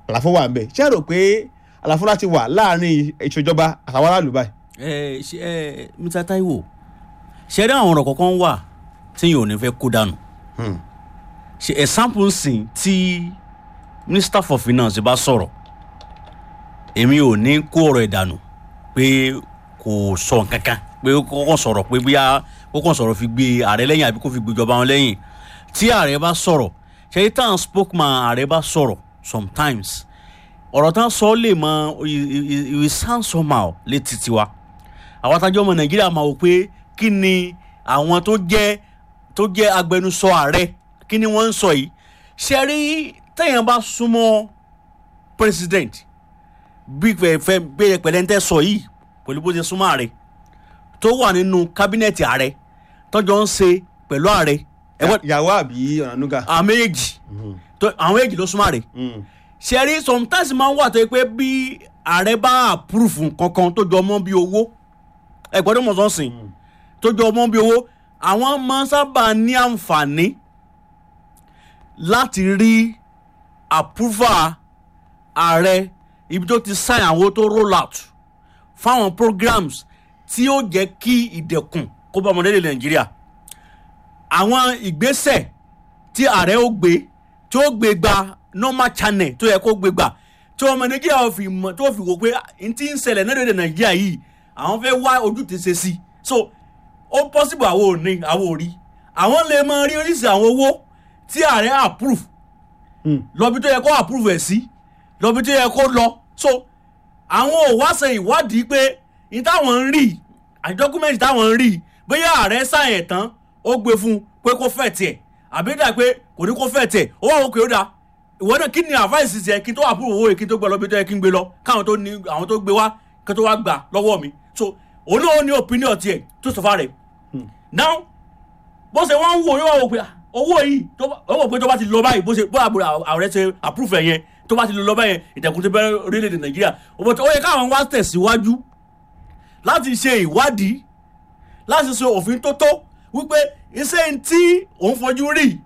àlàfo wà ń bẹ̀ ṣé ẹ rò pé àlàfo láti wà láàrin ìṣèjọba àtàwọn aráàlú báyìí. ẹ ṣe ẹ Mr. Taiwo ṣe rí àwọn ọ̀rọ̀ kọ̀ọ̀kan wà tí yóò ní fẹ́ kó dànù Hmm. ṣe example nsìn tí minister for finance bá sọ̀rọ̀ èmi ò ní kó ọ̀rọ̀ ẹ̀ dànù pé kò sọ nǹkan kan pé kó kàn sọ̀rọ̀ pé bóyá kó kàn sọ̀rọ̀ fi gbé ààrẹ lẹ́yìn àbí kó fi gbéjọba wọn lẹ́yìn tí ààrẹ bá sọ̀rọ̀ ṣe é tàn spokesman ààrẹ bá sọ̀rọ̀ sometimes ọ̀rọ̀ tán sọ lè mọ ìwé sound somehow létí tiwa àwọn atajọ́ ọmọ nàìjíríà máa wò pé kí ni àwọn tó jẹ́ tó jẹ́ agbẹnusọ ààrẹ kí ni wọ́n ń sọ yìí ṣe rí téèyàn bá súnmọ́ president bí fẹ́ bí pẹ̀lẹ́ntẹ́ sọ yìí pẹ̀lú bó ṣe súnmọ́ ààrẹ tó wà nínú kábínẹ̀tì ààrẹ tọ́jọ́ ń ṣe pẹ̀lú ààrẹ ẹ̀wọ́n ìyàwó àbí ọ̀nànúgà. àwọn méjì tó- àwọn méjì ló súnmọ́ ààrẹ ṣe rí sometimes máa ń wà tó yẹ pé bí ààrẹ bá approve kankan tó jọ mọ́ bí owó ẹ̀gbọ́n tó mọ̀ sọ́sìn tó jọ mọ́ bí owó àwọn máa ń sábà ní àǹfààní láti rí approval ààrẹ ibi tó ti sign àwọn tó roll out fáwọn programs tí ó jẹ́ kí ìdẹ̀kùn kó bá ọmọdé lè nàìjíríà àwọn ìgbésẹ̀ tí ààrẹ ó gbé tí ó gbé gba normal channel tó yẹ kó gbé gbà tí ọmọ nàìjíríà ó fi mọ̀ tó fi wò pé n ti ń ṣẹlẹ̀ náà lóde nàìjíríà yìí àwọn fẹ́ wá ojú ti ṣe sí so ó possible àwọn ò ní àwọn ò rí àwọn lè máa rí oríṣi àwọn owó tí ààrẹ approve lọ́bi tó yẹ kó approve ẹ̀ sí lọ́bi tó yẹ kó lọ so àwọn ò wá ṣe ìwádìí pé ní táwọn ń rí àti dọ́kúmẹ́ntì táwọn ń rí bóyá ààrẹ sáyẹn ẹ̀ tán ó gbé fún un pé kó fẹ́ tiẹ̀ àbí dà pé kò ní kó fẹ́ tiẹ̀ ó wà òkè ó dà ìwọ náà kí ni advice tiẹ̀ kí n tó approve owó yìí kí n tó gbé lọ́bi tó yẹ kí n gbé lọ káwọn tó ní àwọn tó gbé wá kí n tó wá gbà lọ́wọ́ mi so òun náà ó ní opinion tiẹ̀ tó sọ fà rẹ̀ now bó ṣe wọ́n ń wò yóò wò pé ah, owó yìí tó bá- ó wò pé tó bá ti lọ báyìí bó ṣe bó àbúrò ààrẹ ṣe approve ẹ̀ yẹn tó bá ti lọ báyẹn ìtẹ̀kùn ti bẹ̀rẹ̀ orílẹ̀-èdè nàìjíríà ó bọ̀ tó- ó yẹ káwọn wá tẹ̀síwájú láti ṣe ìwádìí láti ṣe òfin tó tó wípé iṣẹ́ tí òun fojú rí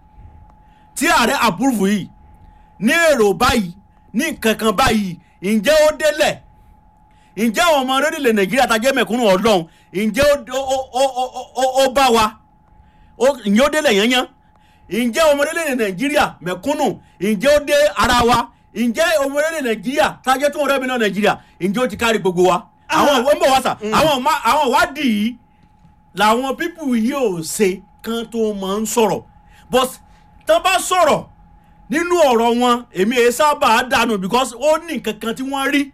tí ààrẹ approve yìí ní èrò báyìí ní kankan báyìí ǹjẹ́ ó délẹ̀ ǹjẹ́ àwọn ọmọ orílẹ̀ nàìjíríà tajẹ́ mẹ̀kúnnù ọlọ́run ǹjẹ́ ó- ó- ó- ó- ó- ó- ó bá wa ó- ǹjẹ́ ó délẹ̀ yányán ǹjẹ́ ọmọ orílẹ̀ nàìjíríà mẹ̀kúnnù ǹjẹ́ ó dé ara wa ǹjẹ́ ọmọ orílẹ̀ nàìjíríà tajẹ́ tó ń rẹ́mi náà nàìjíríà ǹjẹ́ ó ti kárí gbogbo wa àwọn ìwé ń bọ̀ wá sà àwọn ma- àwọn ìwádìí yìí làwọn pípù yìí ò ṣe kán tó máa ń sọ̀rọ̀ but tán bá sọ̀rọ̀ nínú ọ̀rọ̀ wọn èmi èyí sábà dànù because ó ní nǹkan kan tí wọ́n rí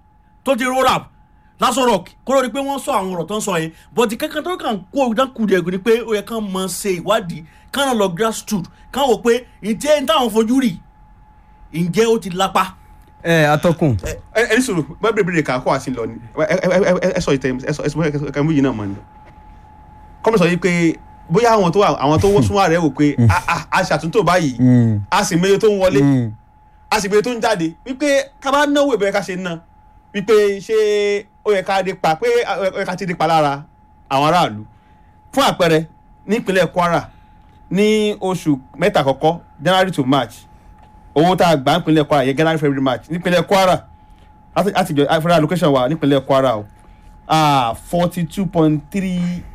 tó ti roll up lásán rock kó ló di pé wọ́n sọ àwọn ọ̀rọ̀ tó ń sọ yẹn but kankan tó kàn kó dákúdẹ̀ẹ́gù ni pé ó yẹ kán máa ṣe ìwádìí kán náà lọ grassroot kán wò pé ǹjẹ́ ń táwọn fojú rí ǹjẹ́ ó ti lápá. ẹ atọ́kùn ẹ ẹ ní sọ̀rọ̀ bá bèrè bèrè kà kó àti lọ ni ẹ ẹ ẹ ẹ ẹ sọ ìtẹ ẹ sọ ẹ sọ ẹ kà mú yìí náà mọ ni. kọ́mi sọ yìí pé bóyá àwọn tó wà àwọn tó wọ́n súnmọ́ rẹ̀ wò pé a a a ṣàtúntò báyìí Mm. a sì meye tó ń wọlé Mm. a sì meye tó ń jáde wípé ká bá náwó ìbẹ̀rẹ̀ ká ṣe ná wípé ṣé ó yẹ ká dé pa pé ó yẹ ká ti dé pa lára àwọn aráàlú fún àpẹẹrẹ nípínlẹ̀ Kwara ní oṣù mẹ́ta àkọ́kọ́ January to March owó tá a gbà nípínlẹ̀ Kwara yẹ January February March nípínlẹ̀ Kwara láti láti jọ federal allocation wa nípínlẹ̀ Kwara o forty two point three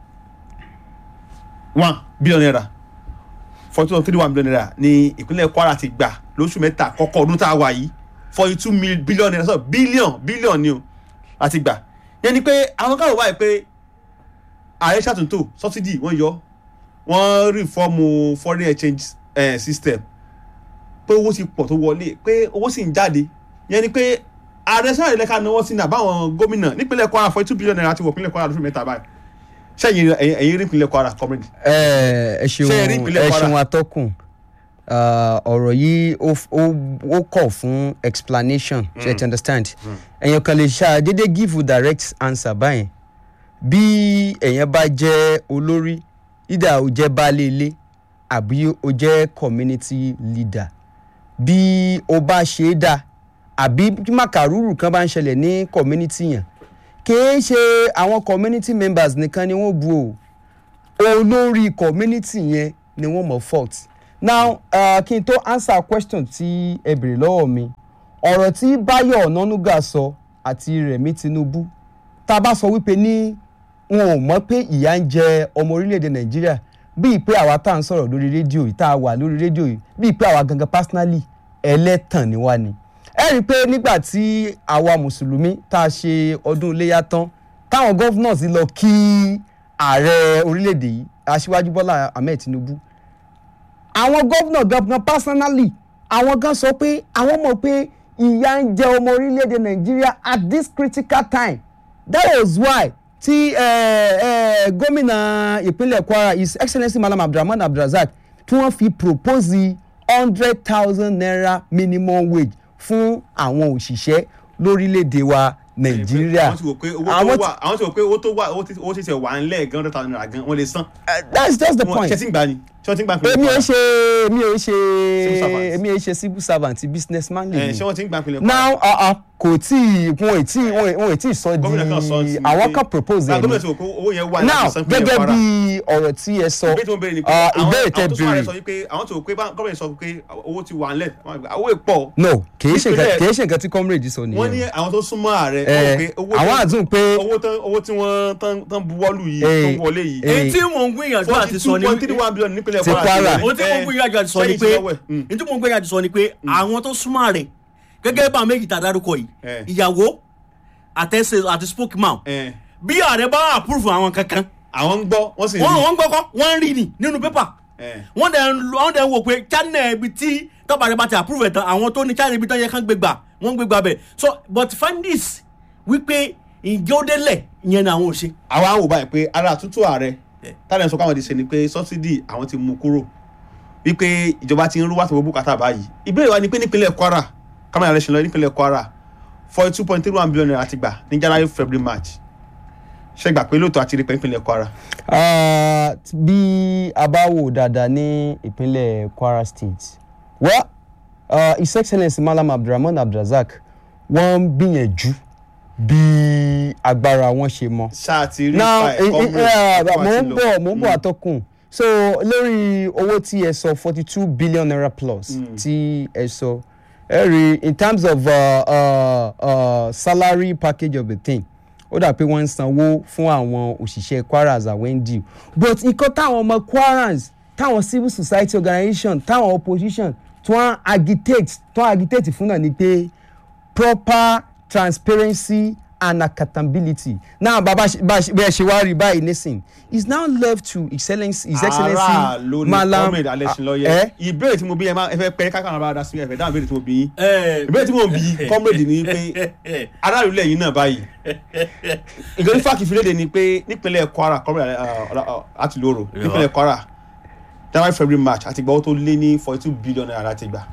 one billion naira forty two point three one billion naira ní ìpínlẹ̀ Kwara ti gbà lóṣù mẹ́ta àkọ́kọ́ ọdún tá a wà yìí forty two billion naira sọ billion billion ni o láti gbà yẹn ni pé àwọn káwọn wáyé pé ààrẹ ṣàtúntò subsidy wọ́n yọ wọ́n rìfọ́ọ̀mù foreign exchange eh, system pé owó ti pọ̀ tó wọlé pé owó sì ń jáde yẹn ni pé ààrẹ sọ̀rọ̀ ìlẹ́ka náwó sí ní àbáwọn gómìnà nípínlẹ̀ Kwara forty two billion naira ti wọ̀ pínlẹ̀ Kwara lóṣù mẹ́ta báyìí sẹ́yìn ẹ̀yìn rí ìpínlẹ̀ Kwara comrade. ẹ ẹ Ṣé ẹ rí ṣeun ìpínlẹ̀ ẹ Kwara? ṣeun atọ́kùn Ah, ọ̀rọ̀ yìí ó f- ó ó kọ̀ fún explanation ṣe ti understand èèyàn kan lè ṣàdédé give you direct answer báyẹn bí èèyàn bá jẹ́ olórí ìdá ò jẹ́ baálé ilé àbí ó jẹ́ community leader bí ó bá ṣe é dá àbí bí màkàrúrù kan bá ń ṣẹlẹ̀ ní community yẹn kìí ṣe àwọn community members nìkan ni wọ́n bu o olórí community yẹn ni wọ́n mọ̀ fault now uh, kí n tó answer question tí ẹ béèrè lọ́wọ́ mi ọ̀rọ̀ tí báyọ̀ ọ̀nánúgà sọ àti rẹ̀mí tinubu tá a bá sọ wípé ní wọn ò mọ̀ pé ìyà ń jẹ ọmọ orílẹ̀-èdè nàìjíríà bíi pé àwa tá à ń sọ̀rọ̀ lórí rédíò yìí tá a wà lórí rédíò yìí bíi pé àwa gangan personally ẹlẹ́tàn ni wá ni ẹ rí i pé nígbà tí àwa mùsùlùmí tá a ṣe ọdún iléyà tán táwọn governors lọ kí ààrẹ orílẹ̀-èdè yìí aṣíwájú bọ́lá ahmed tinubu àwọn gómìnà gangan personally àwọn gan sọ pé àwọn mọ̀ pé ìyà ń jẹ ọmọ orílẹ̀-èdè nàìjíríà at this critical time that was why tí eh, eh, gómìnà ìpínlẹ̀ kwara his excellency malam abdulrahman abdulrasaq tí wọ́n fi propose hundred thousand naira minimum wage fún àwọn òṣìṣẹ́ lórílẹ̀-èdè wa nàìjíríà àwọn ti wò pé owó tó Àwọn ti- wà àwọn ti wò pé owó tó wà owó tí- owó tí ṣe wà ńlẹ̀ gan hundred thousand naira gan wọ́n lè san. Eh, that's just the Wọ́n- point ṣé tí ń gbà ni ṣé wọ́n ti ń gbà pínlẹ̀ èmi ò Kwara? ṣe èmi ò ṣe Civil servant. èmi ò ṣe civil servant businessman lè Eh, mi ṣé wọ́n ti ń gbà pínlẹ̀ Kwara? now uh, uh, kò tí ì wọn ò tí ì wọn ò- wọn ò tí ì sọ gómìnà kan sọ di sí i àwọn pé- kan propose Ah, ẹ̀ gómìnà ni ti wò pé owó yẹn wà now láti san pínlẹ̀ gẹ́gẹ́ Kwara. bí ọ̀rọ̀ tí ẹ sọ ìbéèrè tí mo béèrè ni pé uh, àwọn ìbéèrè tẹ àwọn tó sọ ààrẹ béèrè sọ wípé àwọn tó wò pé bá- gómìnà sọ pé owó ti wà ńlẹ̀ wọ́n á gbà, owó ìpọ̀ no kì í ṣe nǹkan Ìpínlẹ̀- kì í ṣe nǹkan tí comrade sọ wọ́n ní nìyẹn àwọn tó súnmọ́ ààrẹ Eh, wọ́n wò pé owó àwọn tó- àdùn pé owó tán owó tí wọ́n tán tán buwọ́lù yìí Eh, tó wọlé yìí eh, èyí tí mò ń gbìyànjú àti forty sọ two ni point three one billion nípínlẹ̀ Ti Kwara. Kwara ohun tí mò ń gbìyànjú àti sọ ni sẹ́yìn pé ti lọ́wọ́ ẹ̀. Mm. ohun tí mò ń gbìyànjú àti sọ ni pé àwọn tó súnmọ́ rẹ̀ gẹ́gẹ́ bá méjì tá a dárúkọ yìí Eh. ìyàwó àtẹ̀sẹ̀ àti spokesman Eh, bí ààrẹ bá approve àwọn kankan àwọn ń gbọ́ wọ́n sì wọ́n rí wọ́n ń gbọ́kọ́ wọ́n ń rí ni nínú pépà Eh, wọ́n dẹ̀ ń wọ́n dẹ̀ ń wò pé channel ibi tí tọ́ba rẹ̀ bá ti approve ẹ̀ tán àwọn tó ní channel ibi tán yẹ kán gbé gbà wọ́n ń gbé gbà bẹ̀ so but find this wípé ǹjẹ́ ó délẹ̀ ìyẹn ni àwọn ò ṣe. àwa ń wò báyìí pé ara àtúntò ààrẹ Eh. tálẹ̀ ń sọ káwọn ti ṣe ni pé sọ́sídì àwọn ti mú kúrò wípé ìjọba ti ń rú wàtò gbogbo kàtà báyìí ìbéèrè wa ni pé nípínlẹ̀ Kwara kámẹ́rà rẹ̀ ṣe lọ nípínlẹ̀ Kwara forty two point three one billion naira ti gbà ní January February March ṣe gbà pé lóòótọ́ àti rí pé nípínlẹ̀ Kwara Ah, bí a bá wò dáadáa ní ìpínlẹ̀ kwara state well uh, his excellence malam abdulrahman abdulrasaq wọ́n ń gbìyànjú bí agbára wọn ṣe mọ. ṣáà ti rí now pa eh, ẹ̀kọ́ eh, eh, mo ń lọ. bọ̀ mo ń bọ̀ àtọkùn so lórí owó tí ẹ sọ forty two billion naira plus tí ẹ sọ ẹ rí in terms of uh, uh, uh, salary package of the thing ó dà pé wọ́n ń sanwó fún àwọn òṣìṣẹ́ kwaras àwẹ́ndì but nǹkan táwọn ọmọ kwaras táwọn civil society organisation táwọn opposition tí wọ́n agitate tí wọ́n agitate fún náà ni pé proper transparency and accountability now baba bẹ́ẹ̀ ṣe wá rí báyìí nísìn is now left to excellence his excellency ara ló ní malam comrade alẹ́sìnlọ́yẹ eh? ìbéèrè tí mo bí ẹ máa ẹ fẹ́ pẹ́ kákan ara dá sí ẹ̀fẹ̀ dáhùn ìbéèrè tí mo bí yín ìbéèrè tí mo bí comrade ni pé aráàlú lẹ́yìn náà báyìí ìgbẹ́ni fáàkì ìfìlédè ni pé nípínlẹ̀ Kwara comrade àti lóru nípínlẹ̀ Kwara January February March àti ìgbà owó tó lé ní forty two billion naira láti gbà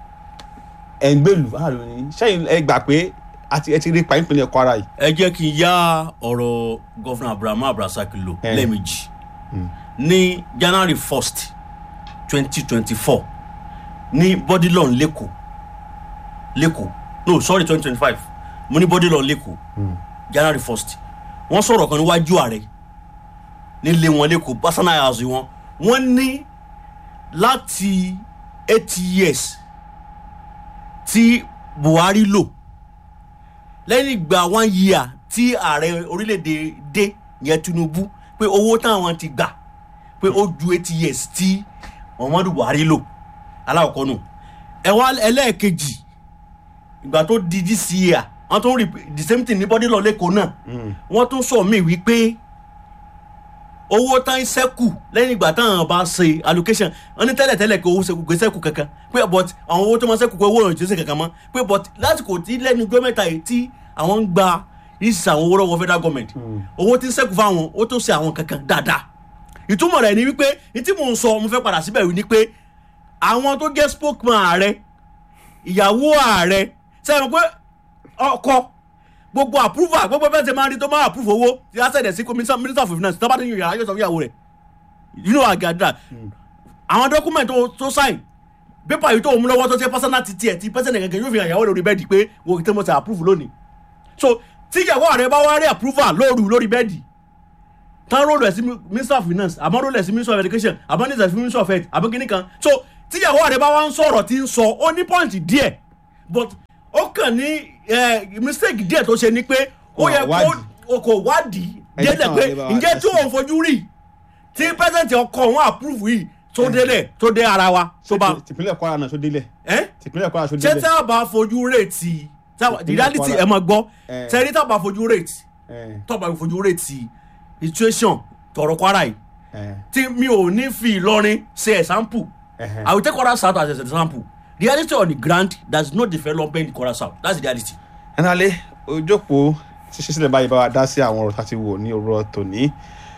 ẹ̀ ń gbèlú aráàlú ni sẹ́yìn ẹ gbà pé àti ẹ ti rí pa nípínlẹ̀ Kwara yìí ẹ jẹ́ kí n yá ọ̀rọ̀ gọ́fúnà abrahamu abdulrasaq lò Eh. lẹ́ẹ̀mejì ní january first twenty twenty four ní bodilon lẹ́kọ̀ọ́ lẹ́kọ̀ọ́ no sorry twenty twenty five mo ní bodilon lẹ́kọ̀ọ́ january first wọ́n sọ̀rọ̀ kan níwájú ààrẹ nílé wọn lẹ́kọ̀ọ́ personal house wọn wọ́n ní láti eight years tí buhari lò lẹ́yìn ìgbà one year tí ààrẹ orílẹ̀-èdè dé yẹn tinubu pé owó táwọn ti gbà pé ó ju eighty years tí muhammadu buhari lò aláwọ̀kọ́ nù ẹ wá ẹlẹ́ẹ̀kejì ìgbà tó di this year wọ́n tún rí the same thing ní bọ́dí lọ lẹ́kọ̀ọ́ náà wọ́n tún sọ mí wípé owó tán sẹ́kù lẹ́yìn ìgbà táwọn bá ṣe allocation wọ́n ní tẹ́lẹ̀ tẹ́lẹ̀ kí owó sẹ́kù kò sẹ́kù kankan pé but àwọn owó tó máa sẹ́kù pé owó ìrìn jésù kankan mọ́ pé but lásìkò tí lẹ́nu gọ́mẹ̀ntà yìí tí àwọn ń gba ìsìn àwọn owó lọ́wọ́ federal government owó tí ń sẹ́kù fáwọn ó tó ṣe àwọn kankan dáadáa ìtumọ̀ rẹ̀ ni wípé ní tí mò ń sọ mo fẹ́ padà síbẹ̀ wí ni pé àwọn tó jẹ́ spokesman ààrẹ ìyàwó ààrẹ sẹ́yìn pé ọkọ gbogbo approval gbogbo bẹ́ẹ̀ ṣe máa ń rí tó máa approve owó ti á sẹ̀dẹ̀ sí minister minister of finance tó bá ní yàrá yóò sọ fún ìyàwó rẹ̀ you know àgàdà àwọn document tó tó sign paper yìí tó mú lọ́wọ́ tó ṣe personal ti tiẹ̀ ti person gẹ́gẹ́ yóò fi hàn ìyàwó lórí bẹ́ẹ̀dì pé wo tí mo ṣe approve lónìí so tí ìyàwó rẹ̀ bá wá rí approval lóru lórí bẹ́ẹ̀dì tán rólù ẹ̀ sí minister of finance àmọ́ rólù ẹ̀ sí minister of education àmọ́ ní ìṣẹ̀sí minister of health àbí kíní kan so tí ìyàwó rẹ̀ bá wá ń sọ̀rọ̀ tí ń sọ ó ní point díẹ̀ but ó kàn ní eh, mistake díẹ̀ tó ṣe ni pé ó Wọn yẹ kó wádìí. o kò wádìí Ẹ jẹ́ délẹ̀ káwọn pé lè bá wa ǹjẹ́ dá tí sí. òun fojú rí tí pẹ́sẹ̀ntì ọkọ̀ òun approve yìí tó délẹ̀ tó dé ara wa tó bá tìpínlẹ̀ kwara náà tó délẹ̀ ẹ́ tìpínlẹ̀ kwara tó ṣé délẹ̀. tí a bá fojú rèétì the Ìpínlẹ̀ reality Kwara. ẹ mọ̀ gbọ́ Eh. tẹ́rí tá a bá fojú rèétì ẹ tó bá fojú rèétì situation tọrọ kwara yìí ẹ tí mi ò ní fi ìlọrin ṣe example ẹhẹn. i will take kwara south as an example the reality on the ground there is no development in kwara south that's the reality. ẹnalẹ ojókòó ṣíṣe sílẹ̀ báyìí bá wa dá sí àwọn ọ̀rọ̀ tá a ti wò ní òwúrọ̀ tòní.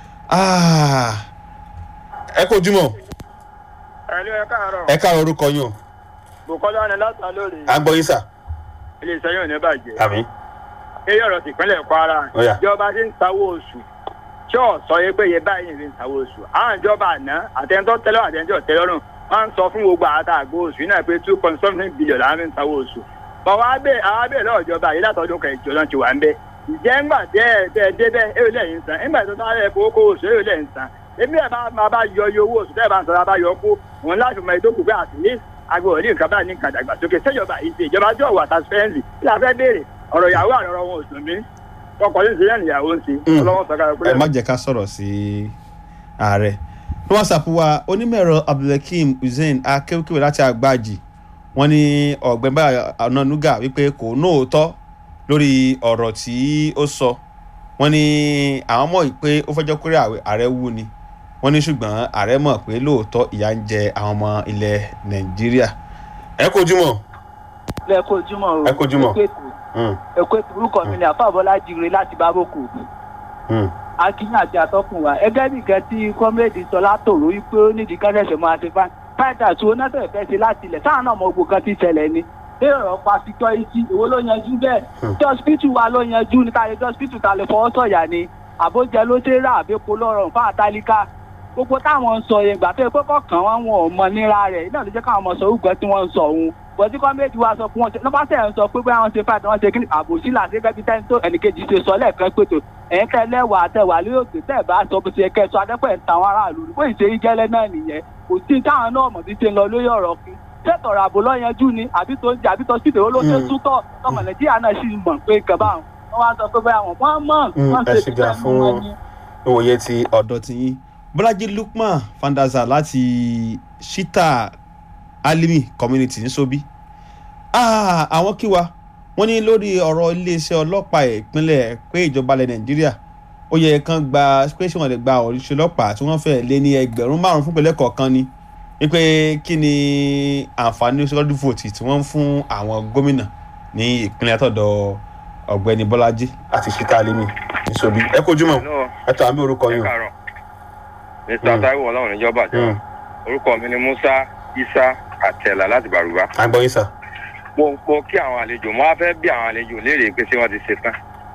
Ah, ẹ kó ojúmọ́ ẹ̀lú ẹ káàárọ̀ ẹ káàárọ̀ orúkọ yín o bùkọ́lá ni látà lórí à ń gbọ́ yín sà. iléeṣẹ́ yóò ní bàjẹ́ àmì eré ọ̀rọ̀ tìpínlẹ̀ kwara Ó yá. ìjọba ti ń sanwó oṣù tí ò sọ yé pé iye báyìí ní sanwó oṣù àwọn ìjọba àná àtẹnudọ́ tẹ́lọ̀ àtẹnudọ́ tẹ́lọ́rùn wọ́n ń sọ fún gbogbo àtà àgbo oṣù náà pé two point something billion làwọn fi ń sanwó oṣù bọ̀ wá bẹ́ẹ̀ àwọn abẹ́ẹ̀ lọ́wọ́ ìjọba yìí látọdún kẹjọ náà ti wà ń bẹ́ ìjẹ́ ńgbà tẹ́ ẹ tẹ́ ẹ débẹ̀ èrò lẹ́yìn san ńgbà tó sáré epo oko oṣù èrò lẹ́yìn san èmi ẹ̀ bá máa bá yọ iye owó oṣù tẹ́ ẹ bá ń sọ̀rọ̀ bá yọ kó òun láti mọ ètò kùgbẹ́ àti ní agbóhùn ní nǹkan báyìí ní nǹkan dàgbàsókè sẹ́jọba yìí ṣe ìjọba tí ò wà transparency kí la fẹ́ béèrè ọ̀rọ̀ ìyàwó àrọ̀rọ̀ wọn ò sùn mí ọkọ̀ ní ìṣẹ́yẹ́ ìyàwó ń ṣe Mm. ọlọ́wọ́ sọ̀rọ̀ ẹ má jẹ́ ká sọ̀rọ̀ sí ààrẹ ní whatsapp wa onímọ̀ẹ̀rọ abdulhakeem hussein akéwkéwé láti àgbàjì wọ́n ní ọ̀gbẹ́ báyọ̀ ọ̀nànúgà wípé kò nóòótọ́ lórí ọ̀rọ̀ tí ó sọ wọ́n ní àwọn mọ̀ pé ó fẹ́jọ́ kórè ààrẹ wú ni wọ́n ní ṣùgbọ́n ààrẹ mọ̀ pé lóòótọ́ ìyà ń jẹ àwọn ọmọ ilẹ̀ nàìjíríà ẹ kó ojúmọ́ ẹ kó ojúmọ́ o Ẹ kú ojúmọ́. ẹ kú ètò ẹ kú ètò orúkọ mi ni àfàbọ́lá jire láti bábòkù akínyìn àti atọ́kùn wa ẹgẹ́ nìkan tí kọ́mẹ́ẹ̀dì sọ látòrò wípé ó nídìí kẹ́sẹ̀sẹ̀ máa ṣe fáìn fáìtà tí oná tẹ̀ fẹ́ ṣe láti ilẹ̀ sáà náà mọ gbogbo kan ti ṣẹlẹ̀ ni bí ọ̀rọ̀ pa security èwo ló yanjú bẹ́ẹ̀ tí hospital wa ló yanjú ní káyọ̀ tí hospital ta lè fọwọ́ sọ̀yà ni àbójẹ ló ṣe rà àbẹ́pọ̀ lọ́rọ̀ fún àtàlíkà gbogbo táwọn ń sọ yẹn gbà tó yẹ pé kọ̀ọ̀kan wọn wọn ò mọ níra rẹ̀ iná ló jẹ́ káwọn ọmọ sọ orúkọ tí wọ́n ń sọ òun bọ̀dí kọ́mẹ́ẹ̀dì wa sọ fún wọn lọ́ba tẹ̀ ń sọ pé bóyá wọ́n ṣe fàtí wọ́n ṣe kí àbòsí là gẹ́gẹ́ bí tẹ́ni tó ẹnìkejì ṣe sọ lẹ́ẹ̀kan pé tó ẹ̀yin tẹ́ lẹ́wà àtẹ̀wà lórí òkè tẹ́ ẹ̀ bá sọ bó ṣe yẹ kẹ́ ẹ sọ adẹ́pẹ́ ń ta àwọn aráàlú bó ìṣe yí gẹ́lẹ́ náà nìyẹn kò sí táwọn náà mọ̀ bí ṣe ń lọ lórí ọ̀rọ̀ fún sẹ́tọ̀rọ̀ àbò lọ́yanjú ni àbí tó ń jẹ àbí tó sì dèrò ló ṣe tútọ̀ tọmọ nàìjíríà náà sì mọ̀ pé nǹkan báwọn wọ́n wá sọ pé bóyá wọn wọ́n mọ̀ wọ́n ẹ ṣe ṣe gbà fún ìwòye ti ọ̀dọ̀ tí yín bọ́lájí lukman fandaza láti shita alimi community ní sobi Ah, àwọn kí wa wọ́n ní lórí ọ̀rọ̀ iléeṣẹ́ ọlọ́pàá ìpínlẹ̀ pé ìjọba ilẹ̀ nàìjíríà ó yẹ kán gba pé ṣé wọ́n lè gba òṣìṣẹ́ ọlọ́pàá tí wọ́n fẹ́ lé ní ẹgbẹ̀rún márùn-ún fún ìpínlẹ̀ kọ̀ọ̀kan ni wípé kí ni àǹfààní security vote tí wọ́n ń fún àwọn gómìnà ní ìpínlẹ̀ àtọ̀dọ̀ ọ̀gbẹ́ni bọ́lájí àti shita alimi ní sobi ẹ kojú mọ́ ẹ tọ́ àmì orúkọ yín o. káàárọ̀ mr taiwo ọlọ́run níjọba jẹ́ orúkọ mi ni musa isa àtẹ̀là láti bàrùbá à ń gbọ́ yín sà. mo mo kí àwọn àlejò mo wá fẹ́ bí àwọn àlejò léèrè pé ṣé wọ́n ti ṣe tán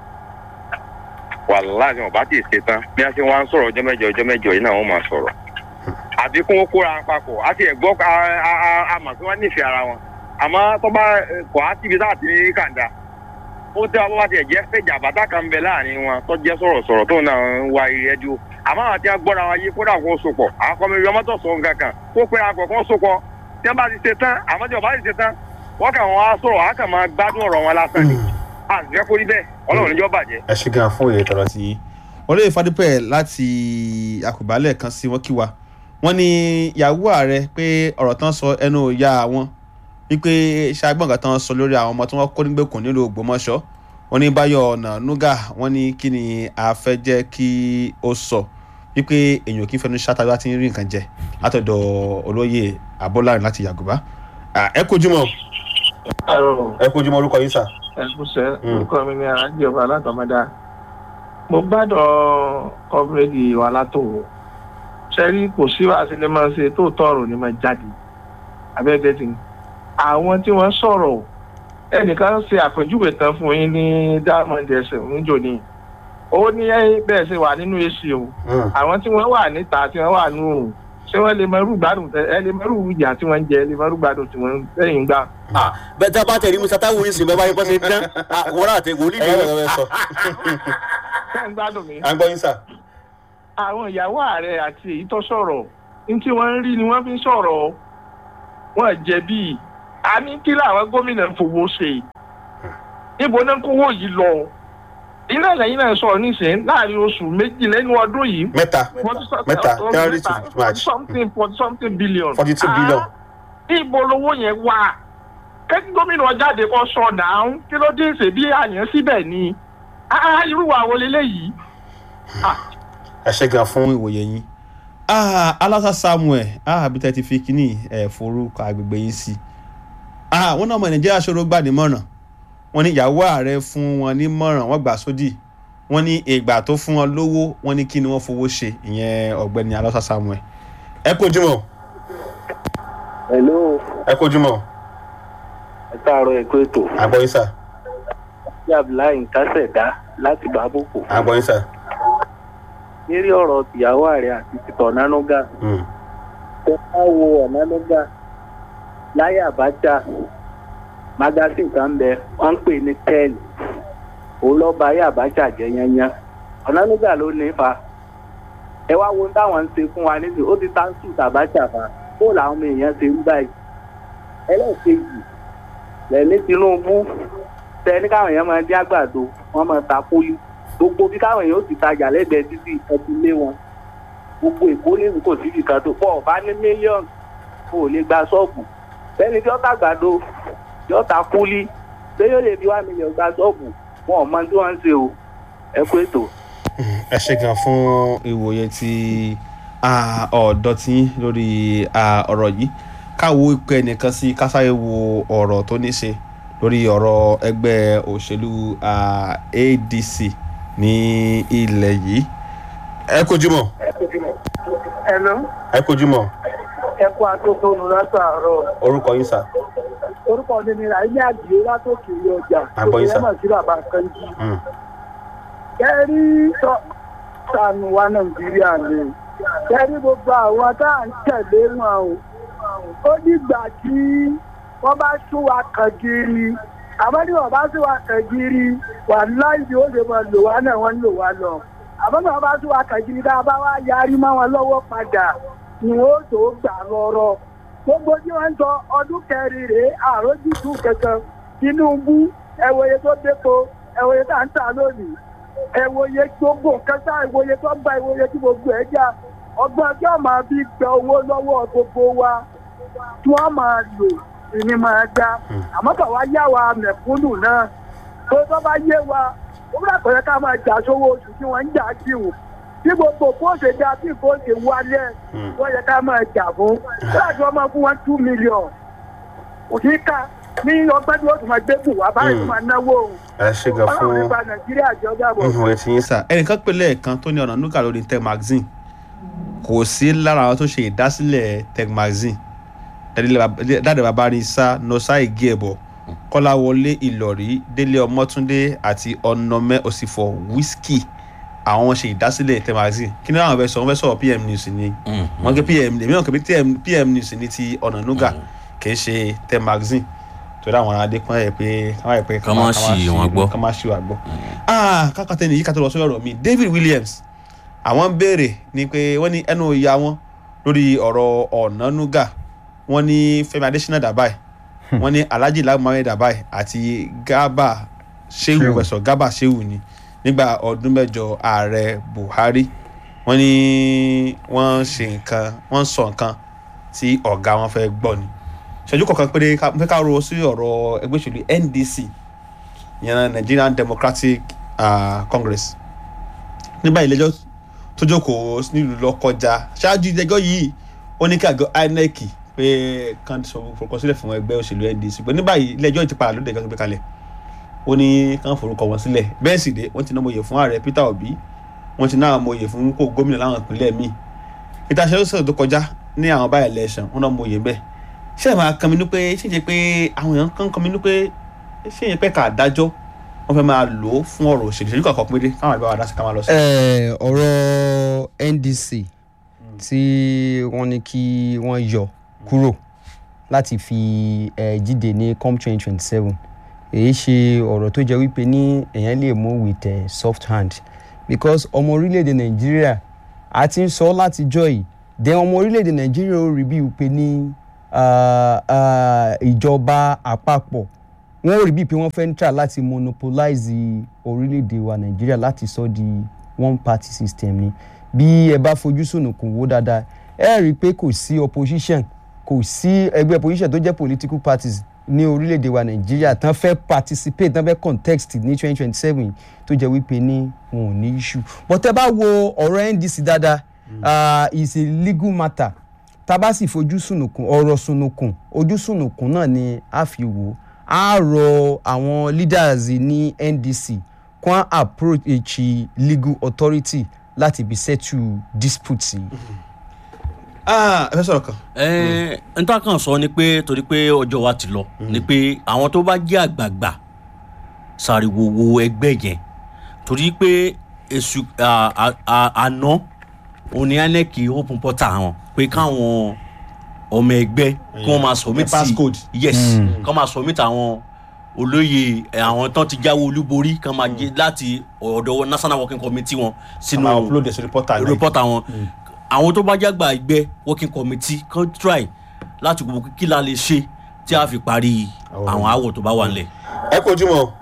wàláhì wọn bá ti ṣe tán bí wọ́n ṣe wá ń sọ̀rọ̀ ọjọ́ mẹ́jọ ọjọ́ mẹ́jọ yìí náà wọ́n máa sọ̀rọ̀ àbí kún ó kóra wọn papọ̀ àti ẹ̀gbọ́ àmọ̀ pé wọ́n nífẹ̀ẹ́ ara wọn àmọ́ tó bá eh, kọ̀ á síbi láti ní kàńdà ó tẹ́ ọ bá bá tiẹ̀ jẹ́ pé jàbátà kan ń bẹ láàrin wọn tó jẹ́ sọ̀rọ̀sọ̀rọ̀ tó náà ń wa ìrẹ́díò àmọ́ àwọn tí wọ́n gbọ́ra wọn yé kódà kó sopọ̀ àwọn kọ́mi yọmọ tó sọ nǹkan kan kó pé akọ̀ kó sopọ̀ tí wọ́n bá ti ṣe tán àmọ́ tí wọ́n bá ti ṣe tán wọ́n kàn wọ́n á sọ̀rọ̀ á kàn máa gbádùn ọ̀rọ̀ wọn lásán ni àṣìṣe kórìí bẹ́ẹ̀ ọlọ́run níjọ́ bàjẹ́. ẹ ṣe gan fún òye tọrọ sí yín olóyè fadípẹ láti àkùbálẹ̀ kan sí wọn kí wa wọn ní yàwó ààrẹ pé ọ̀rọ̀ tán sọ ẹnu ìyá wọn wípé ṣàgbọ́n nǹkan tán sọ lórí àwọn ọmọ tí wọ́n kó nígbèkùn nílùú ògbómọ̀ṣọ́ wọn ní báyọ̀ ọ̀nà nuga wọn ní kí ni a fẹ́ jẹ́ kí ó sọ wípé èèyàn kì í fẹnu ṣáta bá ti ń rí nǹkan jẹ látọ̀dọ̀ olóyè abọ́lárin láti yàgòbá Ah, ẹ kojú mọ́ Àrò ẹ kojú mọ́ orúkọ yín sà. ẹ̀kúṣẹ́ Mm. orúkọ mi ni àjọba alátọ̀mọ́dá. Mo gbádùn kọ́bírẹ́dì wa látòwò. Ṣẹ́rí kò sí wàá sílẹ̀ máa ń ṣe tó tọrọ ní máa jáde. Abẹ́gbẹ́ ti ní. Àwọn tí wọ́n sọ̀rọ̀ ẹnìkan ṣe àpèjúwe tán fún yín ní Diamond ẹsẹ̀ níjò ní. Ó ní bẹ́ẹ̀ ṣe wà nínú èsì o. Àwọn tí wọ́n wà níta tí wọ́n wà nù òrùn. Ṣé wọ́n lè mọ irú gbádùn tẹ ẹ lè mọ irú ìyà tí wọ́n ń jẹ ẹ lè mọ irú gbádùn tí wọ́n ń lẹ́yìn gbà. bẹ́ẹ̀ tí a bá tẹ̀lé musa táwọn yìí sìn bẹ́ẹ̀ bá yẹ kó ṣe dán wọ́n rà tẹ wòlíì ẹ dé. yọ ẹ sọ Ṣé ń gbádùn mi? à ń gbọ́ yín sà. àwọn ìyàwó ààrẹ àti èyí tó sọ̀rọ̀ ní tí wọ́n ń rí ni wọ́n fi ń sọ̀rọ̀ wọ́n jẹ̀bi a ní kí làwọn gómìnà fowó ṣe níbo náà kówó yìí lọ ilé ìlẹyìn náà sọ̀rọ̀ nísìnyí láàrin oṣù méjì lẹ́nu ọdún yìí mẹ́ta forty some- Mẹ́ta, uh, January to mẹ́ta, March. something forty something billion. 42 billion. Ah, ibo lowó yẹn wà kẹ́kí gómìnà jáde kọ́ sọ náà kí ló dé ṣe bí àyàn síbẹ̀ ni Ah, irú àwọn eléyìí. Ah, ẹ ṣe gan fún ìwòye yín ah alasa samuel ah bí tẹ́ ti fi kíní ẹ̀ forúkọ agbègbè yín sí ah wọn náà ọmọ nàìjíríà ṣòro gbà nímọ̀ràn wọn ní ìyàwó ààrẹ fún wọn nímọ̀ràn wọn gbà sódì wọn ní ìgbà tó fún wọn lówó wọn ní kí ni wọn fowó ṣe ìyẹn ọ̀gbẹ́ni alasa samuel ẹ kojúmọ́ hello ẹ kojúmọ́ ẹ káàárọ̀ ẹ̀kọ́ ètò àgbọ̀yìn sà ní abdullahi nkásẹ̀dá láti bàbókò àgbọ̀yìn sà lérí ọ̀rọ̀ tìyàwó ààrẹ àti tìtọ̀ nánúgà Mm. tẹ bá wo ọ̀nánúgà láyé àbájá magasin kan bẹ wọ́n ń pè ní tẹ́ẹ̀lì òun lọ́ọ́ bá ayé àbájá jẹ́ yányán ọ̀nánúgà ló ní fa ẹ wá wo ohun táwọn ń ṣe fún wa nísìnyí ó ti táǹsù tàbájà fa kó làwọn ọmọ èèyàn ṣe ń báyìí ẹlẹ́ẹ̀kejì lẹ́ni tinubu tẹni káwọn èèyàn máa dín àgbàdo wọn máa ta pólí gbogbo bí káwọn èèyàn ó ti tajà lẹ́gbẹ̀ẹ́ títí ẹtì lé wọn gbogbo èkó lẹ́nu kò síbi kan tó pọ̀ bá ní mílíọ̀nù kò lè gba ṣọ́ọ̀bù tẹni tí ó ta àgbàdo tí ó ta pólí ṣé yóò lè fi wá mílíọ̀nù gba ṣọ́ọ̀bù wọn ò mọ tí wọ́n ń ṣe o ẹ kú ètò. ẹ ṣe gan fún ìwòye ti ah, ọ̀dọ́ tí yín lórí ah, ọ̀rọ̀ yìí káwo ipò ẹnìkan sí kásáyé wo ọ̀rọ̀ tó ní ṣe lórí ọ̀rọ̀ ẹgbẹ́ òṣèlú ah, adc ní ilẹ̀ yìí ẹ kojúmọ́ hello ẹ kojúmọ́ ẹ kú àtúntò nù látàárọ̀ orúkọ yín sà orúkọ mi ni ràìní àdìyẹ látòkè ọjà Àgbọ̀yìn sà. sí bàbá kanjí. Mm. kẹ́rí sọ sànù wa nàìjíríà ni kẹ́rí gbogbo àwọn tá à ń tẹ̀lé wọn o ó dìgbà tí wọ́n bá sún wa kàn gírí àmọ́ ní wọ́n bá sún wa kàn gírí wà láìsí ó lè mọ lò wá náà wọ́n ń lò wá lọ àmọ́ ní wọ́n bá sún wa kàn gírí tá a bá wá yarí mọ́ wọn lọ́wọ́ padà ni ó tó gbà lọ́rọ̀ gbogbo tí wọ́n ń sọ ọdún kẹrin rèé àrójútù kankan tinubu ẹ̀wòye tó dépò ẹ̀wòye tá à ń tà lónìí ẹ̀wòye gbogbo nǹkan tá ìwòye tó ń bá ìwòye tí gbogbo ẹ̀ jà ọgbọ́n tí wọ́n máa fi gba owó lọ́wọ́ gbogbo wa tí wọ́n máa lò ìní máa dá àmọ́ kà wá yá wa mẹ̀kúnnù náà tó tó bá yé wa ó bá pẹ̀lẹ́ ká máa jà sówó oṣù tí wọ́n ń jà sí wò tí gbogbo kó ṣe dá bí kò ṣe wálẹ̀ wọ́n yẹ ká máa jà fún láti wọ́n máa fún wọn two million òsì ká ní ọgbẹ́ tí wọ́n tún máa gbé bù wá báyìí tó máa náwó o ẹ ṣe gan ọlọ́run fún nípa nàìjíríà jọba bọ̀. ìwòye tí yín sà ẹnìkan pèlè ẹ̀kan tó ní ọ̀nà núkà lórí tech magazine kò sí lára àwọn tó ṣe ìdásílẹ̀ tech magazine dáadé bàbá rí sá nọ́sà ìgé ẹ̀bọ̀ kọ́láwọlé ìlọ̀rí délé ọmọtúndé àti ọ̀nàmẹ́ òsìfọ̀ wíṣkì àwọn ṣe ìdásílẹ̀ tech magazine kí ni àwọn fẹ́ sọ wọ́n fẹ́ sọ̀rọ̀ pm news ni wọ́n gé pm èmi náà kò bí pm news ni ti ọ̀nà núgà kì í ṣe tech magazine torí àwọn adé kan yẹ pé kan yẹ pé Kán má ṣì wọ́n gbọ́. kan má ṣì wà gbọ́. ah kákàtẹ́ nìyí ká tó lọ sórí ọ̀rọ̀ mi david williams àwọn ń béèrè ni pé wọ́n ní ẹnu ìyá wọn lórí ọ̀rọ̀ ọ̀nánúgà wọ́n ní fẹ́mi adésínà dàbáì wọ́n ní alhaji lamare dàbáì àti gaba shehu Shehu. wẹ̀sọ̀ gaba shehu ni nígbà ọdún mẹ́jọ ààrẹ buhari wọ́n ní wọ́n ṣe nǹkan wọ́n sọ nǹkan tí ọ̀gá wọn fẹ́ gbọ́ ni ṣẹ́jú kọ̀ọ̀kan péré ká- mo fẹ́ ká ro sí ọ̀rọ̀ ẹgbẹ́ òṣèlú ndc ìyẹn nigerian democratic uh, congress nígbà ìlẹ́jọ́ tó jókòó nílùú lọ́kọjá ṣáájú ìdẹ́jọ́ yìí ó ní kí àgọ́ inec pé kan sọ forúkọ sílẹ̀ fún ẹgbẹ́ òṣèlú ndc pé ní báyìí ilé-ẹjọ́ ti padà lóde ìjọba gbé kalẹ̀ ó ní kán forúkọ wọn sílẹ̀ bẹ́ẹ̀ sì dé wọ́n ti ná mọ̀yè fún ààrẹ peter obi wọ́n ti ná mọ̀yè fún kó gómìnà láwọn ìpínlẹ̀ míì peter ṣẹ́yọ́sọ̀ tó kọjá ní àwọn báyìí election wọ́n ná mọ̀yè bẹ́ẹ̀ ṣé ẹ̀ máa kan mi ní pé ṣé ìṣe pé àwọn èèyàn kan kan mi ní pé ṣé ìyẹn pẹ́ ká dájọ́ wọ́n fẹ́ máa lò ó fún ọ̀rọ̀ òṣèlú ṣèlú kọ̀ọ̀kan péré káwọn àgbà wa dá sí ká máa lọ sí. Eh, ọ̀rọ̀ ndc tí wọ́n ní kí wọ́n yọ kúrò láti fi eh, jíde ní com twenty twenty seven èyí ṣe ọ̀rọ̀ tó jẹ́ wípé ní èèyàn lè mú with eh, soft hand because ọmọ orílẹ̀-èdè nàìjíríà a ti ń sọ látijọ́ yìí then ọmọ orílẹ̀-èdè nàìjíríà ó rí bí wípé ní ah, ah, ìjọba àpapọ̀ wọ́n ò rí bíi pé wọ́n fẹ́ ń tà láti monopolize orílẹ̀-èdè wa nàìjíríà láti sọ di one party system ni bí ẹ bá fojú sùnùkùn wò dáadáa ẹ rí i pé kò sí opposition kò sí ẹgbẹ́ opposition tó jẹ́ political parties ní orílẹ̀-èdè wa nàìjíríà tán fẹ́ participate tán fẹ́ contest ní twenty twenty seven tó jẹ́ wípé ní wọn ò ní issue but tẹ́ bá wo ọ̀rọ̀ ndc dáadáa uh, is a legal matter tá a bá sì fojú sùnùkùn ọ̀rọ̀ sùnùkùn ojú sùnùkùn náà ni a fi wò á rọ àwọn leaders ní ndc kwan approach legal authority láti bí settle dispute yìí. ah ẹ fẹ́ sọ̀rọ̀ kan. ẹ n ta kàn sọ ni pé torí pé ọjọ́ wa ti lọ ni pé àwọn tó bá jẹ́ àgbààgbà ṣàrìwò wo ẹgbẹ́ yẹn torí pé èsù à- à- à- àná òní anec open portal wọn pé káwọn ọmọ ẹgbẹ́ kí wọ́n máa submit passcode. yes kí wọ́n máa submit àwọn olóyè ẹ, àwọn tán ti jáwé olúborí kí wọ́n máa jẹ láti ọ̀dọ̀ national working committee wọn sínú máa upload ẹ̀ sórí portal náà. report àwọn àwọn tó bá jágbà ẹgbẹ́ working committee kan try láti gbogbo kí la lè ṣe tí a fi parí àwọn àwọ̀ tó bá wà nílẹ̀. ẹ kó ojúmọ́ o.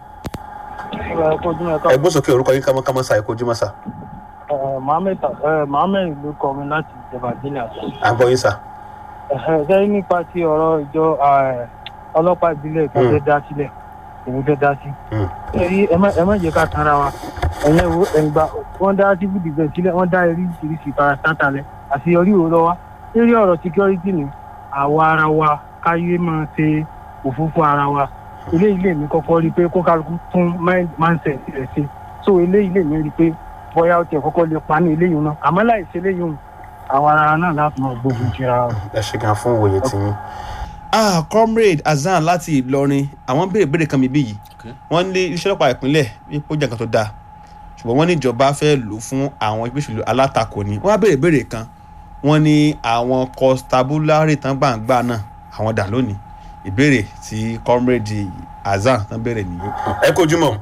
ẹ kojú mẹ́ta ẹ gbọ́sọ̀ kí orúkọ yín kámọ́kámọ́ sa ẹ kó ojúmọ́ sa. mohammed mohammed ló kọ mi láti ìjọba ìbílẹ̀ àti. à ń gbọ́ yín sa. sẹ́yìn nípa ti ọ̀rọ̀ ìjọ eh, ọlọ́pàá ìbílẹ̀ tó fẹ́ dá sílẹ̀ èmi fẹ́ dá sí. Mm. ẹ̀rí ẹ má jẹ́ ká tanra wa ẹ̀yẹ wo ẹ̀ǹgbà wọ́n dá civil defence sílẹ̀ wọ́n dá oríṣiríṣi parastata lẹ̀ àṣeyọrí òun lọ́wọ́ lórí ọ̀rọ̀ security ni àwa ara wa káyé máa ṣe òfófó ara wa eléyìí lè mí kọ́kọ́ rí i pé kó kálukú tún mind- mindset rẹ̀ ṣe so eléyìí lè mí rí i pé bóyá ó tiẹ̀ kọ́kọ́ lè pa ní eléyìí náà àmọ́ láì ṣe eléyìí hùn àwọn ara náà láti máa gbógun tira wa. ẹ ṣe gan fún òye tiyín. ah comrade hasan láti ìlọrin àwọn béèrè béèrè kan mi bí yìí Okay. wọ́n ní iṣẹ́ ọlọ́pàá ìpínlẹ̀ wípé ó jẹ́ nǹkan tó dáa ṣùgbọ́n wọ́n ní ìjọba fẹ́ lò ó fún àwọn ẹgbẹ́ òṣèlú alátakò ni wọ́n á béèrè béèrè kan wọ́n ní àwọn constabulary tán gbàǹgbà náà àwọn dà lónìí ìbéèrè tí comrade hasan tán béèrè nìyí. ẹ kojú mọ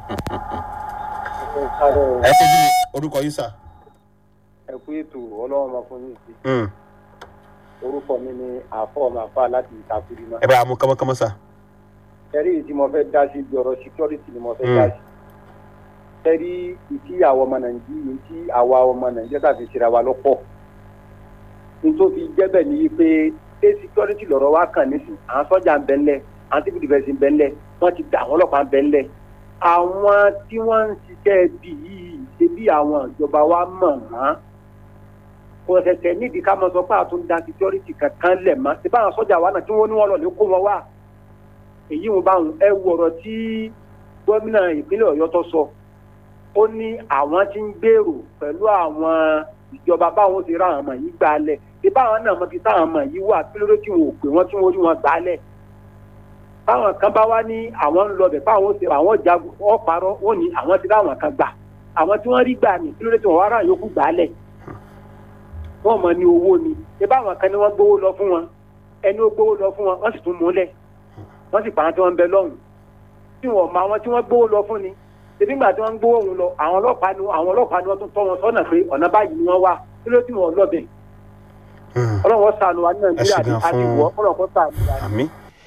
ẹ kojú mọ orúkọ yín sà. ẹ kú ètò ọlọ́run máa fún yín sí orúkọ mi ni àfọ ọmọ àfa láti ìtakùrí náà ẹ bá a mú kánmọ́kánmọ́ sà. ẹrí tí mo fẹ́ dá sí ibi ọ̀rọ̀ security ni mo fẹ́ dá sí ẹrí ìtí àwọn ọmọ nàìjíríà ìtí àwa ọmọ nàìjíríà tàbí ìṣẹ̀ra wa lọ́pọ̀ nítorí jẹ́bẹ̀ ni wípé ṣé security lọ̀rọ̀ wa kàn nísìn àwọn sọ́jà ń bẹ ńlẹ̀ àwọn civil defence ń bẹ ńlẹ̀ wọ́n ti dá àwọn ọlọ́pàá ń bẹ ńlẹ̀ àwọn tí wọ́n ń ṣiṣẹ́ bí yìí ṣe bí àwọn ìjọba wa mọ̀ wọ́n kò ṣẹ̀ṣẹ̀ nídìí ká máa sọ pé àtúndà security kankan lẹ̀ mọ́ ṣe báwọn sọ́jà wa náà tí wọ́n ní wọ́n lọ lè kó wọn wá èyí wọn bá wọn ẹ wo ọ̀rọ̀ tí gómìnà ìpínlẹ̀ ọ̀yọ́ tó sọ ó ní àwọn tí ń gbèrò pẹ̀lú àwọn ìjọba báwọn ti ra àwọn ọmọ yìí gbà lẹ̀ ṣé báwọn náà mọ ibi táwọn ọmọ yìí wà kí ló dé tí wọn ò pè wọ́n tí wọ́n rí wọn gbà lẹ̀ báwọn kan bá wá ní àwọn ń lọ bẹ̀ báwọn ti àwọn jagun wọ́n parọ́ wọ́n ní àwọn ti ráwọn kan gbà àwọn tí wọ́n rí gbà ní kí ló dé tí wọ́n wá rà yòókù gbà lẹ̀ wọ́n mọ̀ ní owó ni ṣé báwọn kan ní wọ́n gbowó lọ fún wọn ẹni ó gbowó lọ fún wọn wọ́n sì tún múlẹ̀ wọ́n sì pàrọ̀ tí wọ́n ń bẹ lọ́hùn tí wọ́n mọ àwọn tí wọ́n gbowó lọ fún ni ṣèbí ìgbà tí wọ́n ń gbowó òun lọ àwọn ọlọ́pàá ni àwọn ọlọ́pàá ni wọ́n tún tọ́ wọn sọ́nà pé ọ̀nà báyìí ni wọ́n wà kí ló tí wọ́n lọ́bẹ̀ ọlọ́wọ́ sànù wa ní nàìjíríà Ẹ ṣe gan àti fún- ìwọ́ ọlọ́kọ́ sànù wa. àmì.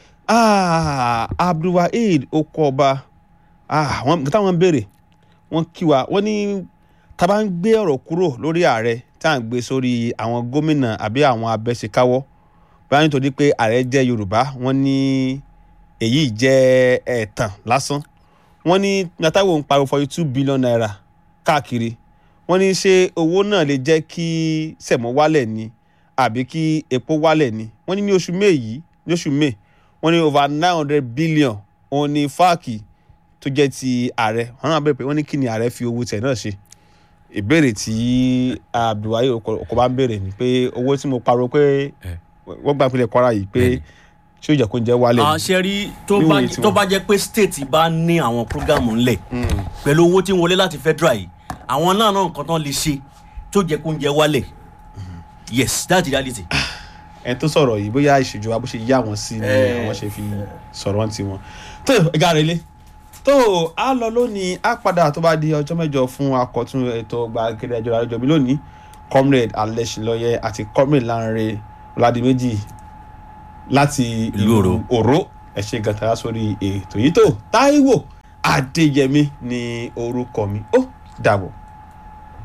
ah abdulwaheed okọọba ah wọn táwọn ń béèrè wọn kí wa wọn ní tá a bá ń gbé ọ̀rọ̀ kúrò lórí ààrẹ tá à ń gbé sórí àwọn gómìnà àbí àwọn abẹ́sẹ̀káwọ́ báyìí nítorí pé ààrẹ jẹ́ yorùbá wọn ní èyí jẹ́ ẹ̀tàn lásán wọn ní natawo ń pariwo forty two billion naira káàkiri wọn ní ṣé owó náà lè jẹ́ kí sẹ̀mọ́ wálẹ̀ ni àbí kí epo wálẹ̀ ni wọ́n ní ní oṣù may yìí ní oṣù may wọ́n ní over nine hundred billion òun ní fáàkì tó jẹ́ ti ààrẹ wọ́n náà bẹ̀rẹ̀ pé wọ́n ní kí ni ààrẹ fi owó tẹ̀ náà ṣe ìbéèrè tí abdulwaye ọkọ̀ bá ń béèrè ni pé owó tí mo pariwo pé wọ́n gbà pínlẹ̀ kwara yìí pé ṣé ó jẹ́ kó ń jẹ́ wálẹ̀ ni. àṣẹ rí tó Níwòye bá tiwọn. tó bá jẹ́ pé state bá ní àwọn programu ńlẹ̀ pẹ̀lú owó tí ń wọlé láti federal yìí àwọn náà náà nǹkan tán lè ṣe tó jẹ́ kó ń jẹ wálẹ̀ yes that's the reality. ẹni tó sọ̀rọ̀ yìí bóyá ìṣèjọba bó ṣe yá wọn sí ni Eh. àwọn ṣe fi sọ̀rọ̀ ti wọn. tó ẹ̀gá rẹ̀ lé tó a lọ lónìí a padà tó bá di ọjọ́ mẹ́jọ fún akọ̀tún ètò gbàgede ẹjọ́ àrẹ́jọ mi lónìí comrade alẹ́sìnlọ́yẹ àti comrade lanre ọ̀làdìmẹ́jì láti Ìlú Òró. òró ẹ ṣe gàtàrà sórí ètò yìí tó táíwò adéyẹmí ní orúkọ mi ó dàbọ̀.